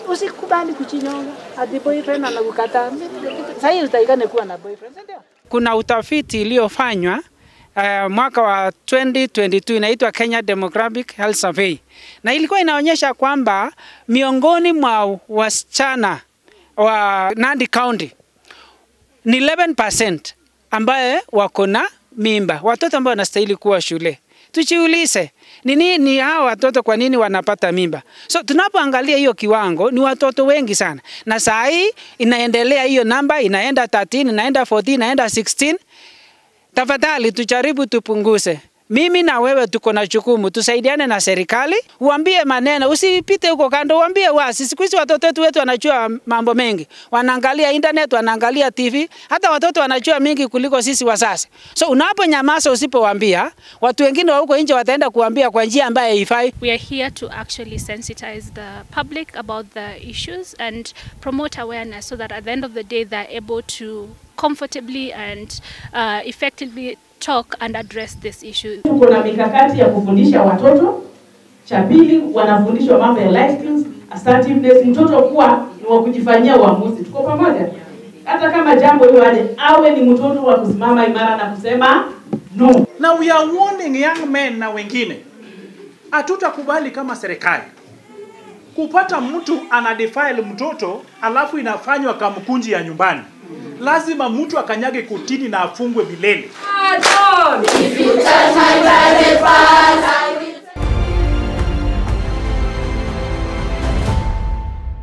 usikubali kuchinyonga ati boyfriend anakukataa. Sasa hivi utaikane kuwa na boyfriend, si ndio? Kuna utafiti iliyofanywa uh, mwaka wa 2022 inaitwa Kenya Demographic Health Survey, na ilikuwa inaonyesha kwamba miongoni mwa wasichana wa Nandi County ni 11% ambaye wako na mimba, watoto ambao wanastahili kuwa shule. Tujiulize ni nini hawa watoto, kwa nini wanapata mimba? So tunapoangalia hiyo kiwango, ni watoto wengi sana, na saa hii inaendelea hiyo namba, inaenda 13, inaenda 14, inaenda 16. Tafadhali tujaribu tupunguze. Mimi na wewe tuko na jukumu, tusaidiane na serikali, uambie maneno, usipite huko kando, uambie wasi. Siku hizi watoto wetu wetu wanajua mambo mengi, wanaangalia internet, wanaangalia TV, hata watoto wanajua mengi kuliko sisi wazazi. So unaponyamaza, usipowaambia, watu wengine wa huko nje wataenda kuambia kwa njia ambayo haifai. We are here to actually sensitize the public about the issues and promote awareness so that at the end of the day they're able to comfortably and uh, effectively talk and address this issue. Tuko na mikakati ya kufundisha watoto. Cha pili, wanafundishwa mambo ya life skills, assertiveness, mtoto kuwa ni wa kujifanyia uamuzi. Tuko pamoja? Hata kama jambo hiyo aje, awe ni mtoto wa kusimama imara na kusema no. na we are warning young men na wengine, hatutakubali kama serikali kupata mtu ana defile mtoto alafu inafanywa kamkunji ya nyumbani. Lazima mtu akanyage kotini na afungwe milele. If you touch my private part,